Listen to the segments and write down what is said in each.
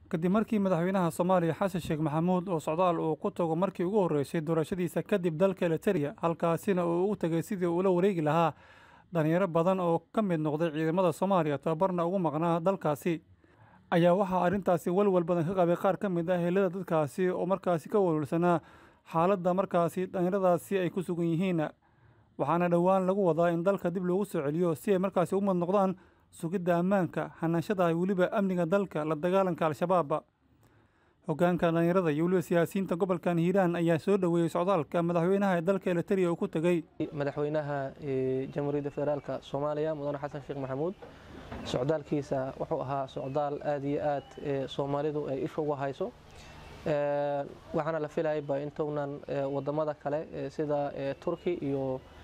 kadib markii madaxweynaha soomaaliya xasan sheekh maxamuud oo socdaal uu ku tago markii ugu horreysay doorashadiisa kadib dalka eliteria halkaasina uu ugu tegay sidii uula wareegi lahaa dhalinyaro badan oo ka mid noqday ciidamada soomaaliya tababarna ugu maqnaa dalkaasi ayaa waxaa arrintaasi walwal badan ka qabay qaar ka mid ah helada dadkaasi oo markaasi ka walwalsanaa xaaladda markaasi dhalinyaradaasi ay ku sugan yihiin waxaana dhowaan lagu wadaa in dalka dib loogu soo celiyo si ay markaasi u mad noqdaan sugidda ammaanka xanaanshada weliba amniga dalka la dagaalanka al-shabaab hoggaanka dhalinyarada iyo weliba siyaasiyiinta gobolkan hiiraan ayaa soo dhoweeyey socdaalka madaxweynaha ee dalka eliteria uu ku tegey madaxweynaha jamhuuriyadda federaalka soomaaliya mudane xasan sheekh maxamuud socdaalkiisa wuxuu ahaa socdaal aada iyo aad soomaalidu ay isha uga hayso waxaana la filayaba intuunan wadamada kale sida turki iyo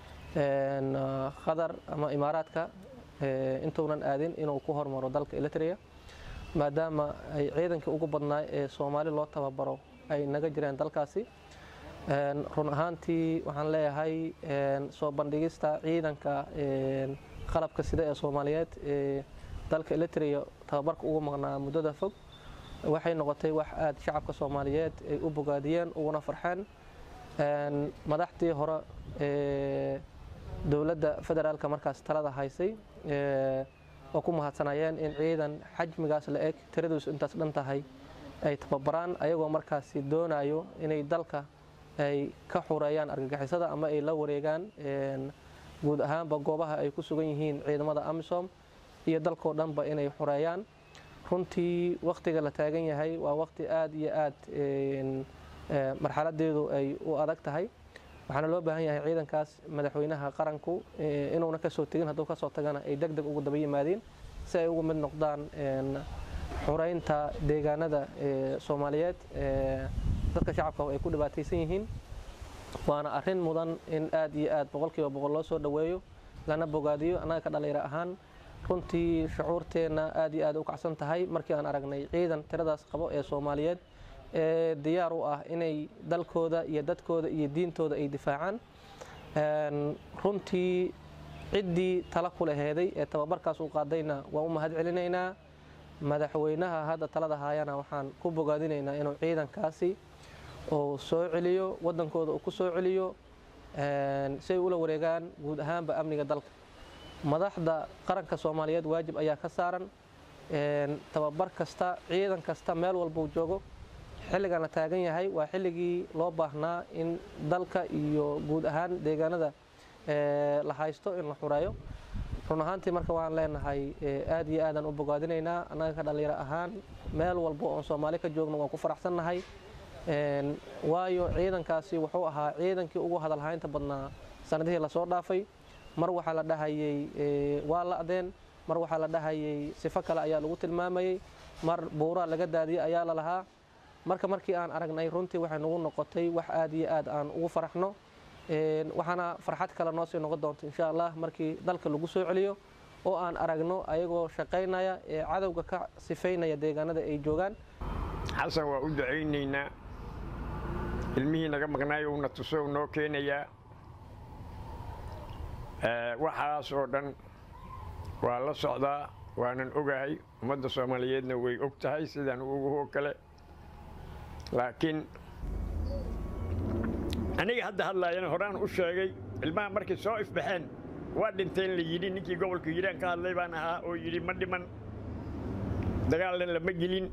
qatar ama imaaraadka intuunan aadin inuu ku hormaro dalka eliteria maadaama ay ciidankii ugu badnaa ee soomaali loo tababaro ay naga jireen dalkaasi run ahaantii waxaan leeyahay soo bandhigista ciidanka qalabka sida ee soomaaliyeed ee dalka eliteria tababarka ugu maqnaa muddada fog waxay noqotay wax aada shacabka soomaaliyeed ay u bogaadiyeen uguna farxeen madaxdii hore ee dowladda federaalka markaas talada haysay oo ku mahadsanayeen in ciidan xajmigaas la eg tiraduusu intaas dhan tahay ay tababaraan ayagoo markaasi doonayo inay dalka ay ka xureeyaan argagixisada ama ay la wareegaan guud ahaanba goobaha ay ku sugan yihiin ciidamada amisom iyo dalkoo dhanba inay xureeyaan runtii wakhtiga la taagan yahay waa wakhti aada iyo aad marxaladeedu ay u adag tahay waxaana loo baahan yahay ciidankaas madaxweynaha qaranku inuuna kasoo tegin hadduu kasoo tagana ay deg deg ugu daba yimaadeen si ay ugu mid noqdaan xureynta deegaanada soomaaliyeed dadka shacabka ay ku dhibaataysan yihiin waana arin mudan in aad iyo aad boqolkiiba boqol loo soo dhoweeyo lana bogaadiyo annaga ka dhalinyaro ahaan runtii shucuurteenna aad iyo aad u kacsan tahay markii aan aragnay ciidan tiradaas qabo ee soomaaliyeed ee diyaar u ah inay dalkooda iyo dadkooda iyo diintooda ay difaacaan runtii ciddii tala ku laheeday ee tababarkaas u qaadayna waan u mahad celinaynaa madaxweynaha hadda talada haayana waxaan ku bogaadinaynaa inuu ciidankaasi uu soo celiyo wadankooda uu ku soo celiyo si ay ula wareegaan guud ahaanba amniga dalka madaxda qaranka soomaaliyeed waajib ayaa ka saaran tababar kasta ciidan kasta meel walbuu joogo xilligan la taagan yahay waa xilligii loo baahnaa in dalka iyo guud ahaan deegaanada la haysto in la xureeyo run ahaantii marka waan leenahay aad iyo aadaan u bogaadinaynaa annaga ka dhalinyaro ahaan meel walbo oon soomaali ka joogno waan ku faraxsannahay waayo ciidankaasi wuxuu ahaa ciidankii ugu hadalhaynta badnaa sanadihii lasoo dhaafay mar waxaa la dhahayey waa la'deen mar waxaa la dhahayey sifo kale ayaa lagu tilmaamayey mar buuraa laga daadiyey ayaa la lahaa marka markii aan aragnay runtii waxay nagu noqotay wax aad iyo aad aan ugu faraxno waxaana farxad kale noo sii noqon doonta insha allah markii dalka lagu soo celiyo oo aan aragno ayagoo shaqaynaya ee cadowga ka sifaynaya deegaanada ay joogaan xasan waa u ducaynaynaa ilmihii naga maqnaayo uuna tuso u noo keenayaa waxaas oo dhan waa la socdaa waanan ogahay ummadda soomaaliyeedna way og tahay sidaan uguhoo kale laakiin aniga hadda hadlaayana horaan u sheegay ilmaha markay soo ifbaxeen waa dhinteen la yidhi ninkii gobolka hiiraan ka hadlay baan ahaa oo yidhi ma dhiman dagaalna lama gelin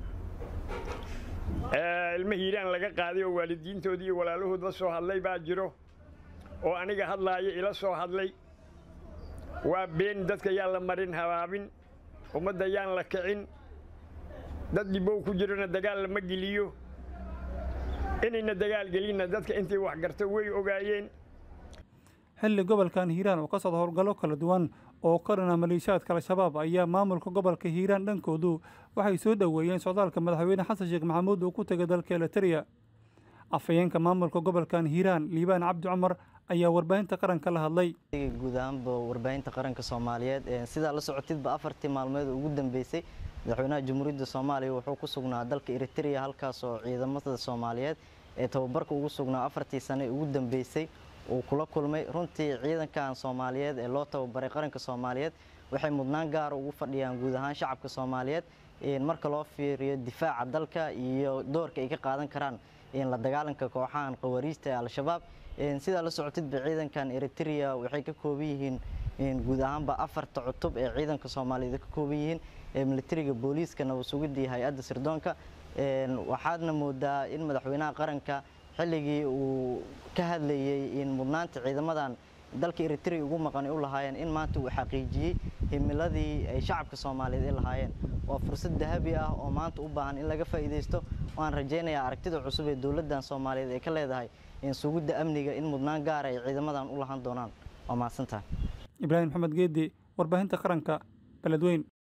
ilma hiiraan laga qaaday oo waalidiintoodii iyo walaalahood la soo hadlay baa jiro oo aniga hadlaaya ila soo hadlay waa been dadka yaan la marin habaabin ummadda yaan la kicin dad dhibow ku jirona dagaal lama geliyo inayna dagaal gelinna dadka intii wax garto way ogaayeen xilli gobolkan hiiraan oo ka socda howlgallo kala duwan oo ka dhana maleeshiyaadka al-shabaab ayaa maamulka gobolka hiiraan dhankoodu waxay soo dhoweeyeen socdaalka madaxweyne xasan sheekh maxamuud uu ku tegay dalka eliteria afhayeenka maamulka gobolkan hiiraan liibaan cabdi cumar ayaa warbaahinta qaranka la hadlay guud ahaanba warbaahinta qaranka soomaaliyeed sidaa la socotidba afartii maalmood ugu dambeysay madaxweynaha jamhuuriyadda soomaaliya wuxuu ku sugnaa dalka eriteria halkaas oo ciidamada soomaaliyeed ee tababarka ugu sugnaa afartii sane ugu dambeysay uu kula kulmay runtii ciidankan soomaaliyeed ee loo tababaray qaranka soomaaliyeed waxay mudnaan gaara ugu fadhiyaan guud ahaan shacabka soomaaliyeed marka loo fiiriyo difaaca dalka iyo doorka ay ka qaadan karaan la dagaalanka kooxahan khawariijta ee al-shabaab sidaa la socotidba ciidankan eritrea waxay ka kooban yihiin guud ahaanba afarta cutub ee ciidanka soomaaliyeed ka kooban yihiin militariga booliiska nabad sugidda iyo hay-adda sirdoonka waxaadna moodaa in madaxweynaha qaranka xilligii uu ka hadlayey in mudnaanta ciidamadan dalka eritrea ugu maqani u lahaayeen in maanta uu xaqiijiyey himiladii ay shacabka soomaaliyeed ay lahaayeen waa fursad dahabi ah oo maanta u baahan in laga faa'iidaysto waan rajaynayaa aragtida cusub ee dowladdan soomaaliyeed ay ka leedahay sugidda amniga in mudnaan gaara ay ciidamadan u lahan doonaan waa mahadsantahay ibraahim maxamed geedi warbaahinta qaranka beledweyn